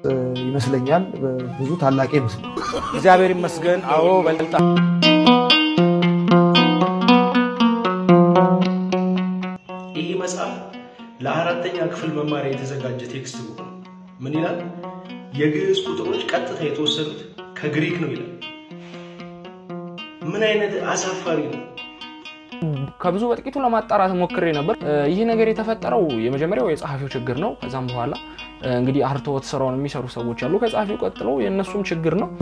ይመስለኛል። ብዙ ታላቅ ይመስል እግዚአብሔር ይመስገን። አዎ በልጣ ይህ መጽሐፍ ለአራተኛ ክፍል መማሪያ የተዘጋጀ ቴክስት ቡክ ነው። ምን ይላል? የግዕዝ ቁጥሮች ቀጥታ የተወሰዱት ከግሪክ ነው ይላል። ምን አይነት አሳፋሪ ነው! ከብዙ በጥቂቱ ለማጣራት ሞክሬ ነበር። ይህ ነገር የተፈጠረው የመጀመሪያው የጸሐፊው ችግር ነው። ከዛም በኋላ እንግዲህ አርትዖት ስራውን የሚሰሩ ሰዎች አሉ። ከጸሐፊው ቀጥሎ የእነሱም ችግር ነው።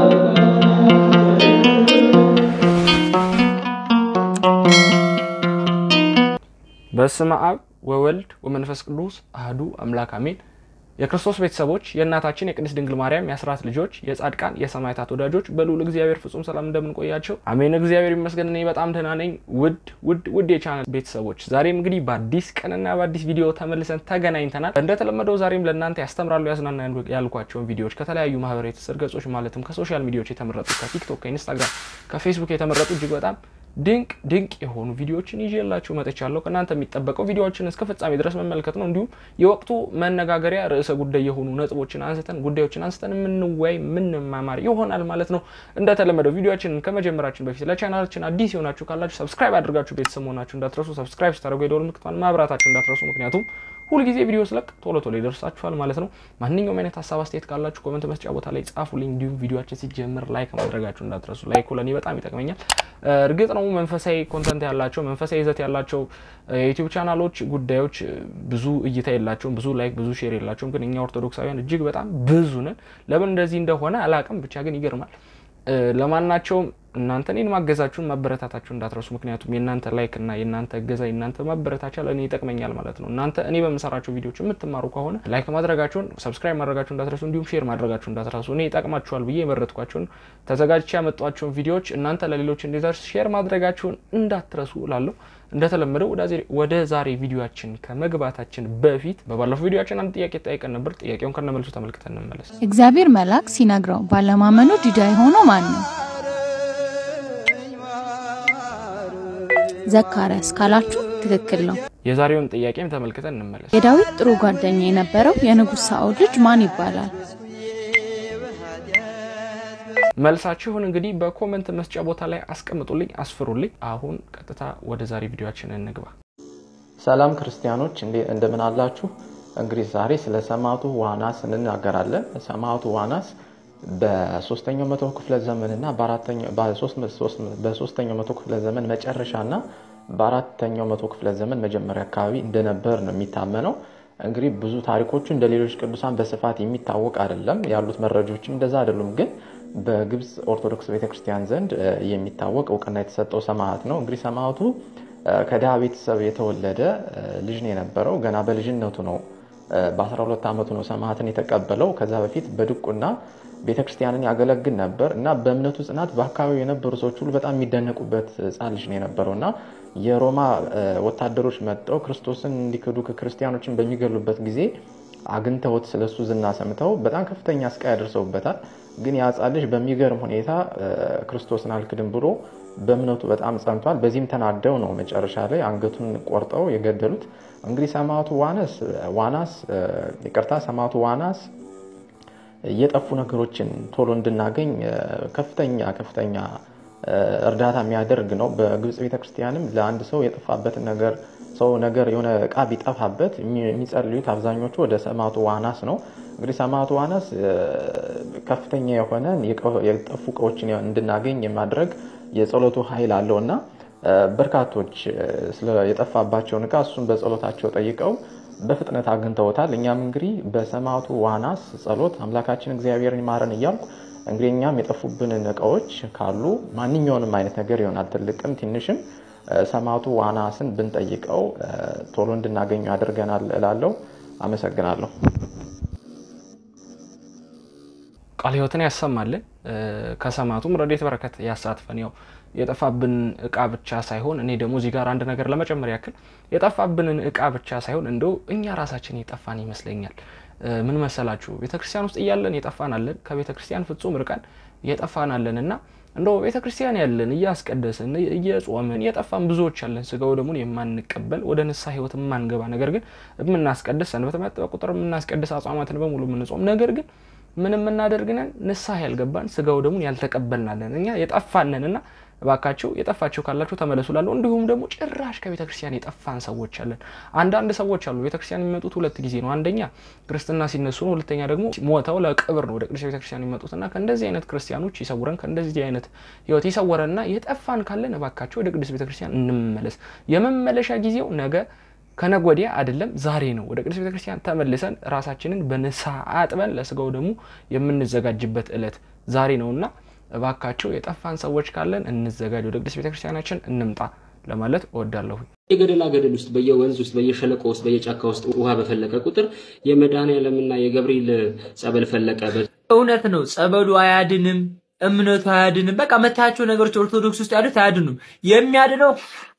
በስመ አብ ወወልድ ወመንፈስ ቅዱስ አህዱ አምላክ አሜን። የክርስቶስ ቤተሰቦች የእናታችን የቅድስት ድንግል ማርያም የአስራት ልጆች የጻድቃን የሰማዕታት ወዳጆች በልዑል እግዚአብሔር ፍጹም ሰላም እንደምንቆያቸው አሜን። እግዚአብሔር ይመስገን እኔ በጣም ደህና ነኝ። ውድ ውድ ውድ የቻናል ቤተሰቦች ዛሬም እንግዲህ በአዲስ ቀንና በአዲስ ቪዲዮ ተመልሰን ተገናኝተናል። እንደተለመደው ዛሬም ለእናንተ ያስተምራሉ፣ ያዝናና ያልኳቸውን ቪዲዮዎች ከተለያዩ ማህበራዊ ትስስር ገጾች ማለትም ከሶሻል ሚዲያዎች የተመረጡ ከቲክቶክ፣ ከኢንስታግራም፣ ከፌስቡክ የተመረጡ እጅግ በጣም ድንቅ ድንቅ የሆኑ ቪዲዮዎችን ይዤላችሁ መጥቻለሁ። ከእናንተ የሚጠበቀው ቪዲዮዎችን እስከ ፍጻሜ ድረስ መመልከት ነው። እንዲሁም የወቅቱ መነጋገሪያ ርዕሰ ጉዳይ የሆኑ ነጥቦችን አንስተን ጉዳዮችን አንስተን የምንወያይ የምንማማር ይሆናል ማለት ነው። እንደተለመደው ቪዲዮዎችን ከመጀመራችን በፊት ለቻናላችን አዲስ የሆናችሁ ካላችሁ ሰብስክራይብ አድርጋችሁ ቤተሰብ መሆናችሁ እንዳትረሱ። ሰብስክራይብ ስታደርጉ የደወል ምልክቷን ማብራታችሁ እንዳትረሱ። ምክንያቱም ሁልጊዜ ቪዲዮ ስለቅ ቶሎ ቶሎ ይደርሳችኋል ማለት ነው። ማንኛውም አይነት ሀሳብ አስተያየት ካላችሁ ኮመንት መስጫ ቦታ ላይ ጻፉልኝ። እንዲሁም ቪዲዮችን ሲጀምር ላይክ ማድረጋችሁ እንዳትረሱ። ላይኩ ለእኔ በጣም ይጠቅመኛል። እርግጥ ነው መንፈሳዊ ኮንተንት ያላቸው መንፈሳዊ ይዘት ያላቸው የዩቲዩብ ቻናሎች ጉዳዮች ብዙ እይታ የላቸውም፣ ብዙ ላይክ፣ ብዙ ሼር የላቸውም። ግን እኛ ኦርቶዶክሳውያን እጅግ በጣም ብዙ ነን። ለምን እንደዚህ እንደሆነ አላቅም፣ ብቻ ግን ይገርማል። ለማናቸውም እናንተ እኔን ማገዛችሁን ማበረታታችሁን እንዳትረሱ። ምክንያቱም የእናንተ ላይክ እና የእናንተ እገዛ የእናንተ ማበረታቻ ለእኔ ይጠቅመኛል ማለት ነው። እናንተ እኔ በምሰራቸው ቪዲዮዎች የምትማሩ ከሆነ ላይክ ማድረጋችሁን፣ ሰብስክራይብ ማድረጋችሁን እንዳትረሱ፣ እንዲሁም ሼር ማድረጋችሁን እንዳትረሱ። እኔ ይጠቅማችኋል ብዬ የመረጥኳቸውን ተዘጋጅቼ ያመጧቸውን ቪዲዮዎች እናንተ ለሌሎች እንዲደርስ ሼር ማድረጋችሁን እንዳትረሱ እላለሁ። እንደተለመደው ወደ ዛሬ ቪዲዮችን ከመግባታችን በፊት በባለፈው ቪዲዮችን አንድ ጥያቄ ጠይቀን ነበር። ጥያቄውን ከነመልሱ ተመልክተን እንመለስ። እግዚአብሔር መልአክ ሲነግረው ባለማመኑ ዲዳ የሆነው ማን ነው? ዘካርያስ ካላችሁ ትክክል ነው። የዛሬውን ጥያቄም ተመልክተን እንመለስ። የዳዊት ጥሩ ጓደኛ የነበረው የንጉሥ ሳኦል ልጅ ማን ይባላል? መልሳችሁን እንግዲህ በኮመንት መስጫ ቦታ ላይ አስቀምጡልኝ፣ አስፍሩልኝ። አሁን ቀጥታ ወደ ዛሬ ቪዲዮችን እንግባ። ሰላም ክርስቲያኖች እንደምን አላችሁ? እንግዲህ ዛሬ ስለ ሰማዕቱ ዋናስ እንናገራለን። ሰማዕቱ ዋናስ በሶስተኛው መቶ ክፍለ ዘመን እና በሶስተኛው መቶ ክፍለ ዘመን መጨረሻ እና በአራተኛው መቶ ክፍለ ዘመን መጀመሪያ አካባቢ እንደነበር ነው የሚታመነው። እንግዲህ ብዙ ታሪኮቹ እንደ ሌሎች ቅዱሳን በስፋት የሚታወቅ አይደለም። ያሉት መረጃዎችም እንደዛ አይደሉም። ግን በግብፅ ኦርቶዶክስ ቤተክርስቲያን ዘንድ የሚታወቅ እውቅና የተሰጠው ሰማዕት ነው። እንግዲህ ሰማዕቱ ከድሃ ቤተሰብ የተወለደ ልጅ ነው የነበረው። ገና በልጅነቱ ነው በ12 ዓመቱ ነው ሰማዕትን የተቀበለው። ከዛ በፊት በድቁና ቤተክርስቲያንን ያገለግል ነበር እና በእምነቱ ጽናት በአካባቢው የነበሩ ሰዎች ሁሉ በጣም የሚደነቁበት ሕፃን ልጅ ነው የነበረው እና የሮማ ወታደሮች መጥተው ክርስቶስን እንዲክዱ ክርስቲያኖችን በሚገሉበት ጊዜ አግኝተውት ስለሱ ዝና ሰምተው በጣም ከፍተኛ ስቃይ ያደርሰውበታል። ግን የሕፃን ልጅ በሚገርም ሁኔታ ክርስቶስን አልክድም ብሎ በእምነቱ በጣም ጸንቷል። በዚህም ተናደው ነው መጨረሻ ላይ አንገቱን ቆርጠው የገደሉት። እንግዲህ ሰማዕቱ ዋናስ ዋናስ ይቅርታ ሰማዕቱ ዋናስ የጠፉ ነገሮችን ቶሎ እንድናገኝ ከፍተኛ ከፍተኛ እርዳታ የሚያደርግ ነው። በግብፅ ቤተክርስቲያንም ለአንድ ሰው የጠፋበትን ነገር ሰው ነገር የሆነ እቃ ቢጠፋበት የሚጸልዩት አብዛኞቹ ወደ ሰማዕቱ ዋናስ ነው። እንግዲህ ሰማዕቱ ዋናስ ከፍተኛ የሆነ የጠፉ እቃዎችን እንድናገኝ የማድረግ የጸሎቱ ኃይል አለው እና በርካቶች የጠፋባቸውን እቃ እሱን በጸሎታቸው ጠይቀው በፍጥነት አግኝተውታል። እኛም እንግዲህ በሰማዕቱ ዋናስ ጸሎት አምላካችን እግዚአብሔርን ይማረን እያልኩ እንግዲህ እኛም የጠፉብንን እቃዎች ካሉ ማንኛውንም አይነት ነገር ይሆናል ትልቅም ትንሽም ሰማዕቱ ዋናስን ብንጠይቀው ቶሎ እንድናገኙ ያደርገናል እላለሁ። አመሰግናለሁ። ቃለ ሕይወትን ያሰማልን ከሰማዕቱም ረድኤት በረከት ያሳትፈን። ያው የጠፋብን እቃ ብቻ ሳይሆን እኔ ደግሞ እዚህ ጋር አንድ ነገር ለመጨመር ያክል የጠፋብንን እቃ ብቻ ሳይሆን እንደው እኛ ራሳችን የጠፋን ይመስለኛል። ምን መሰላችሁ? ቤተክርስቲያን ውስጥ እያለን የጠፋን አለን፣ ከቤተክርስቲያን ፍጹም ርቀን የጠፋን አለን እና እንደው ቤተ ክርስቲያን ያለን እያስቀደስን እየጾምን የጠፋን ብዙዎች ያለን ስጋው ደግሞ የማንቀበል ወደ ንስሐ ህይወት የማንገባ ነገር ግን የምናስቀድስ ሰንበት በመጣ ቁጥር የምናስቀድስ አጽዋማትን በሙሉ የምንጾም ነገር ግን ምን የምናደርግነን ንስሐ ያልገባን ስጋው ደግሞ ያልተቀበልናለን እኛ የጠፋነን እና እባካቸው የጠፋቸው ካላቸው ተመለሱ ላለሁ እንዲሁም ደግሞ ጭራሽ ከቤተ ክርስቲያን የጠፋን ሰዎች አለን። አንዳንድ ሰዎች አሉ ቤተ ክርስቲያን የሚመጡት ሁለት ጊዜ ነው። አንደኛ ክርስትና ሲነሱ ነው። ሁለተኛ ደግሞ ሞተው ለቅብር ነው ወደ ቅዱስ ቤተ ክርስቲያን የሚመጡት እና ከእንደዚህ አይነት ክርስቲያኖች ይሰውረን፣ ከእንደዚህ አይነት ህይወት ይሰውረንና የጠፋን ካለን እባካቸው ወደ ቅዱስ ቤተ ክርስቲያን እንመለስ። የመመለሻ ጊዜው ነገ ከነገ ወዲያ አይደለም ዛሬ ነው። ወደ ቅዱስ ቤተክርስቲያን ተመልሰን ራሳችንን በንስሐ አጥበን ለስጋው ደግሞ የምንዘጋጅበት እለት ዛሬ ነውና እባካቸው የጠፋን ሰዎች ካለን እንዘጋጅ፣ ወደ ቅዱስ ቤተክርስቲያናችን እንምጣ ለማለት እወዳለሁ። የገደላ ገደል ውስጥ በየወንዝ ውስጥ በየሸለቆ ውስጥ በየጫካ ውስጥ ውሃ በፈለቀ ቁጥር የመድኃኔዓለምና የገብርኤል ጸበል ፈለቀ። እውነት ነው። ጸበሉ አያድንም፣ እምነቱ አያድንም። በቃ መታያቸው ነገሮች ኦርቶዶክስ ውስጥ ያሉት አያድኑም። የሚያድነው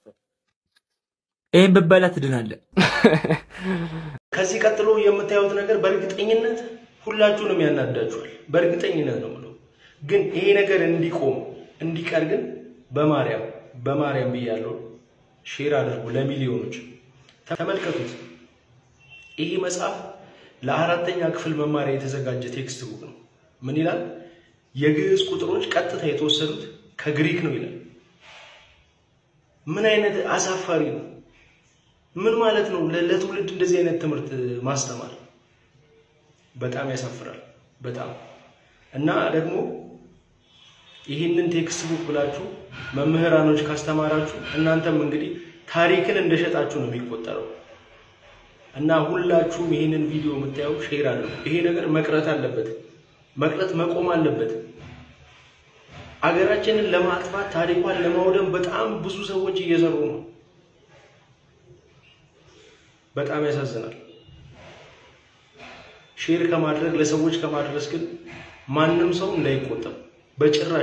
ይህን ብበላ ትድናለህ። ከዚህ ቀጥሎ የምታዩት ነገር በእርግጠኝነት ሁላችሁንም ያናዳችኋል። በእርግጠኝነት ነው የምለው። ግን ይሄ ነገር እንዲቆም እንዲቀር ግን በማርያም በማርያም ብያለሁ፣ ሼር አድርጉ ለሚሊዮኖች። ተመልከቱት። ይሄ መጽሐፍ ለአራተኛ ክፍል መማሪያ የተዘጋጀ ቴክስት ቡክ ነው። ምን ይላል? የግዕዝ ቁጥሮች ቀጥታ የተወሰዱት ከግሪክ ነው ይላል። ምን አይነት አሳፋሪ ነው! ምን ማለት ነው? ለትውልድ እንደዚህ አይነት ትምህርት ማስተማር በጣም ያሳፍራል። በጣም እና ደግሞ ይህንን ቴክስት ቡክ ብላችሁ መምህራኖች ካስተማራችሁ እናንተም እንግዲህ ታሪክን እንደሸጣችሁ ነው የሚቆጠረው። እና ሁላችሁም ይህንን ቪዲዮ የምታየው ሼር አለው። ይሄ ነገር መቅረት አለበት፣ መቅረት መቆም አለበት። አገራችንን ለማጥፋት ታሪኳን ለማውደም በጣም ብዙ ሰዎች እየሰሩ ነው። በጣም ያሳዝናል። ሼር ከማድረግ ለሰዎች ከማድረስ ግን ማንም ሰው እንዳይቆጠብ በጭራሽ።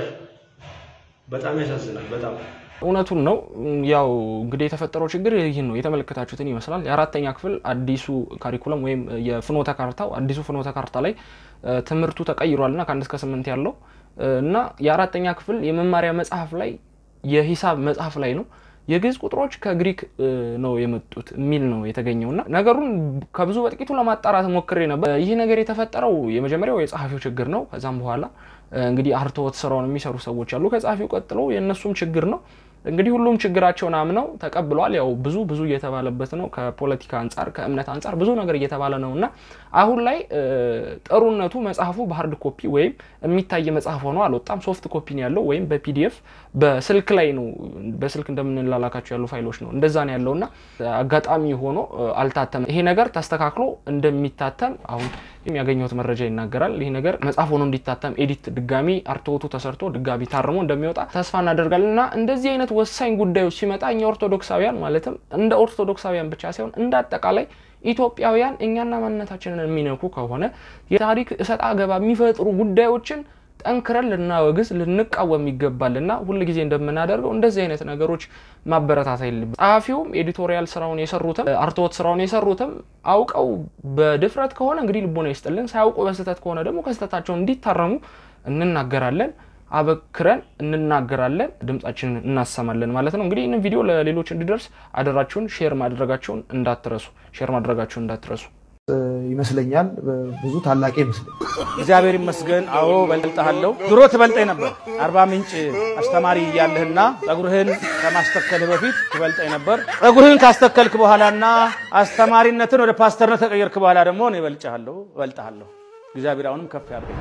በጣም ያሳዝናል። በጣም እውነቱን ነው። ያው እንግዲህ የተፈጠረው ችግር ይህን ነው የተመለከታችሁትን ይመስላል። የአራተኛ ክፍል አዲሱ ካሪኩለም ወይም የፍኖተ ካርታው አዲሱ ፍኖተ ካርታ ላይ ትምህርቱ ተቀይሯል እና ከአንድ እስከ ስምንት ያለው እና የአራተኛ ክፍል የመማሪያ መጽሐፍ ላይ የሂሳብ መጽሐፍ ላይ ነው የግዕዝ ቁጥሮች ከግሪክ ነው የመጡት የሚል ነው የተገኘው እና ነገሩን ከብዙ በጥቂቱ ለማጣራት ሞክሬ ነበር። ይህ ነገር የተፈጠረው የመጀመሪያው የጸሐፊው ችግር ነው። ከዛም በኋላ እንግዲህ አርትዖት ስራውን የሚሰሩ ሰዎች አሉ። ከጸሐፊው ቀጥሎ የእነሱም ችግር ነው። እንግዲህ ሁሉም ችግራቸውን አምነው ተቀብሏል። ያው ብዙ ብዙ እየተባለበት ነው። ከፖለቲካ አንጻር፣ ከእምነት አንጻር ብዙ ነገር እየተባለ ነው እና አሁን ላይ ጥሩነቱ መጽሐፉ በሀርድ ኮፒ ወይም የሚታይ መጽሐፍ ሆኖ አልወጣም። ሶፍት ኮፒ ነው ያለው ወይም በፒዲኤፍ በስልክ ላይ ነው በስልክ እንደምንላላካቸው ያሉ ፋይሎች ነው እንደዛ ነው ያለው እና አጋጣሚ ሆኖ አልታተመም። ይሄ ነገር ተስተካክሎ እንደሚታተም አሁን ያገኘሁት መረጃ ይናገራል። ይህ ነገር መጽሐፍ ሆኖ እንዲታተም ኤዲት ድጋሚ አርትዖቱ ተሰርቶ ድጋሚ ታርሞ እንደሚወጣ ተስፋ እናደርጋለን እና እንደዚህ አይነት ወሳኝ ጉዳዮች ሲመጣ እኛ ኦርቶዶክሳውያን ማለትም እንደ ኦርቶዶክሳውያን ብቻ ሳይሆን እንደ አጠቃላይ ኢትዮጵያውያን እኛና ማንነታችንን የሚነኩ ከሆነ የታሪክ እሰጥ አገባ የሚፈጥሩ ጉዳዮችን ጠንክረን ልናወግዝ ልንቃወም ይገባልና ሁል ጊዜ እንደምናደርገው እንደዚህ አይነት ነገሮች ማበረታታ የለብን። ጸሐፊውም ኤዲቶሪያል ስራውን የሰሩትም አርትዖት ስራውን የሰሩትም አውቀው በድፍረት ከሆነ እንግዲህ ልቦና ይስጥልን፣ ሳያውቁ በስህተት ከሆነ ደግሞ ከስህተታቸው እንዲታረሙ እንናገራለን አበክረን እንናገራለን፣ ድምጻችንን እናሰማለን ማለት ነው። እንግዲህ ይህንን ቪዲዮ ለሌሎች እንዲደርስ አደራችሁን ሼር ማድረጋችሁን እንዳትረሱ፣ ሼር ማድረጋችሁን እንዳትረሱ ይመስለኛል። ብዙ ታላቅ ይመስለኛል። እግዚአብሔር ይመስገን። አዎ በልጥሃለሁ። ድሮ ትበልጠኝ ነበር። አርባ ምንጭ አስተማሪ እያለህና ጸጉርህን ከማስተከልህ በፊት ትበልጠኝ ነበር። ጸጉርህን ካስተከልክ በኋላና አስተማሪነትን ወደ ፓስተርነት ከቀየርክ በኋላ ደግሞ እኔ እበልጭሃለሁ፣ እበልጥሃለሁ። እግዚአብሔር አሁንም ከፍ ያድርገኝ።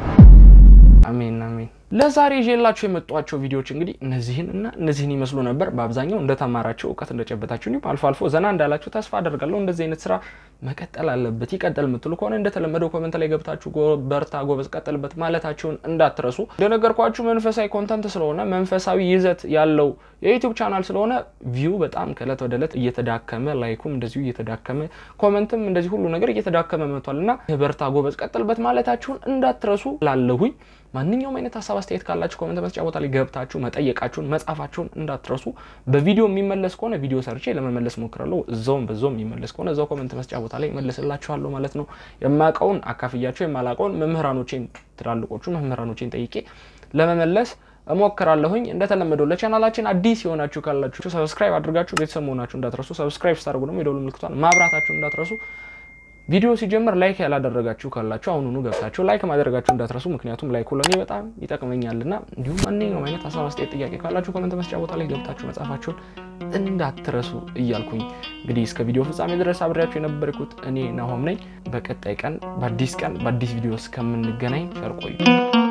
አሜን አሜን። ለዛሬ ይዤላችሁ የመጧቸው ቪዲዮዎች እንግዲህ እነዚህን እና እነዚህን ይመስሉ ነበር። በአብዛኛው እንደተማራችሁ እውቀት እንደጨበጣችሁ እንዲሁም አልፎ አልፎ ዘና እንዳላችሁ ተስፋ አደርጋለሁ። እንደዚህ አይነት ስራ መቀጠል አለበት ይቀጥል የምትሉ ከሆነ እንደተለመደው ኮመንት ላይ ገብታችሁ በርታ፣ ጎበዝ፣ ቀጥልበት ማለታችሁን እንዳትረሱ። እንደነገርኳችሁ መንፈሳዊ ኮንተንት ስለሆነ መንፈሳዊ ይዘት ያለው የዩቲዩብ ቻናል ስለሆነ ቪው በጣም ከእለት ወደ እለት እየተዳከመ ላይኩም እንደዚሁ እየተዳከመ ኮመንትም እንደዚህ ሁሉ ነገር እየተዳከመ መጥቷል እና በርታ፣ ጎበዝ፣ ቀጥልበት ማለታችሁን እንዳትረሱ ላለሁኝ ማንኛውም አይነት ሀሳብ አስተያየት ካላችሁ ኮመንት መስጫ ቦታ ላይ ገብታችሁ መጠየቃችሁን መጻፋችሁን እንዳትረሱ። በቪዲዮ የሚመለስ ከሆነ ቪዲዮ ሰርቼ ለመመለስ ሞክራለሁ። እዛውም በዛውም የሚመለስ ከሆነ እዛው ኮመንት መስጫ ቦታ ላይ መልስላችኋለሁ ማለት ነው። የማውቀውን አካፍያቸው የማላውቀውን መምህራኖቼን ትላልቆቹ መምህራኖቼን ጠይቄ ለመመለስ እሞክራለሁኝ። እንደተለመደው ለቻናላችን አዲስ የሆናችሁ ካላችሁ ሰብስክራይብ አድርጋችሁ ቤተሰብ መሆናችሁ እንዳትረሱ። ሰብስክራይብ ስታደርጉ ደግሞ የደውል ምልክቷን ማብራታችሁ እንዳትረሱ። ቪዲዮ ሲጀምር ላይክ ያላደረጋችሁ ካላችሁ አሁኑኑ ገብታችሁ ላይክ ማድረጋችሁ እንዳትረሱ። ምክንያቱም ላይኩ ለእኔ በጣም ይጠቅመኛልና፣ እንዲሁም ማንኛውም አይነት ሀሳብ አስተያየት፣ ጥያቄ ካላችሁ ኮመንት መስጫ ቦታ ላይ ገብታችሁ መጻፋችሁን እንዳትረሱ እያልኩኝ እንግዲህ እስከ ቪዲዮ ፍጻሜ ድረስ አብሬያችሁ የነበርኩት እኔ ናሆም ነኝ። በቀጣይ ቀን በአዲስ ቀን በአዲስ ቪዲዮ እስከምንገናኝ ቸር ቆዩ።